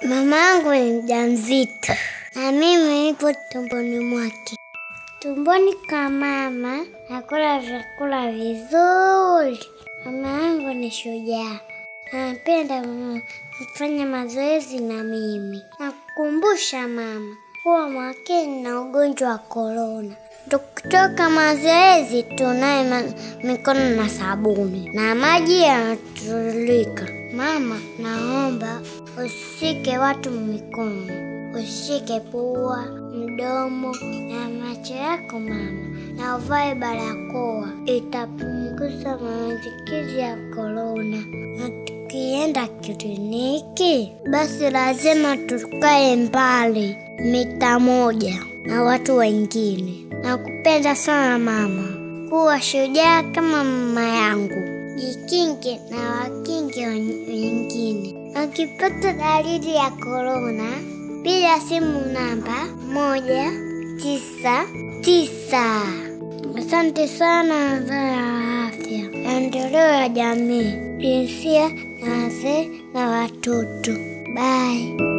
Mama yangu ni mjamzito na mimi nipo tumboni mwake. Tumboni kwa mama nakula vyakula vizuri. Mama yangu ni shujaa, anapenda kufanya mazoezi na mimi. Nakukumbusha mama kuwa makini na ugonjwa wa korona. Tukitoka mazoezi tunaye ma- mikono na sabuni na maji yanatiririka. Mama, naomba usishike watu mikono, usishike pua, mdomo na macho yako mama, na uvae barakoa. Itapunguza maambukizi ya korona. Na tukienda kliniki, basi lazima tukae mbali mita moja na watu wengine. Nakupenda sana mama, kuwa shujaa kama mama yangu. Jikinge na wakinge wen- wengine. Ukipata dalili ya korona, piga simu namba moja tisa tisa. Asante sana wizara ya afya, maendeleo ya jamii, jinsia na wazee na watoto. Bye.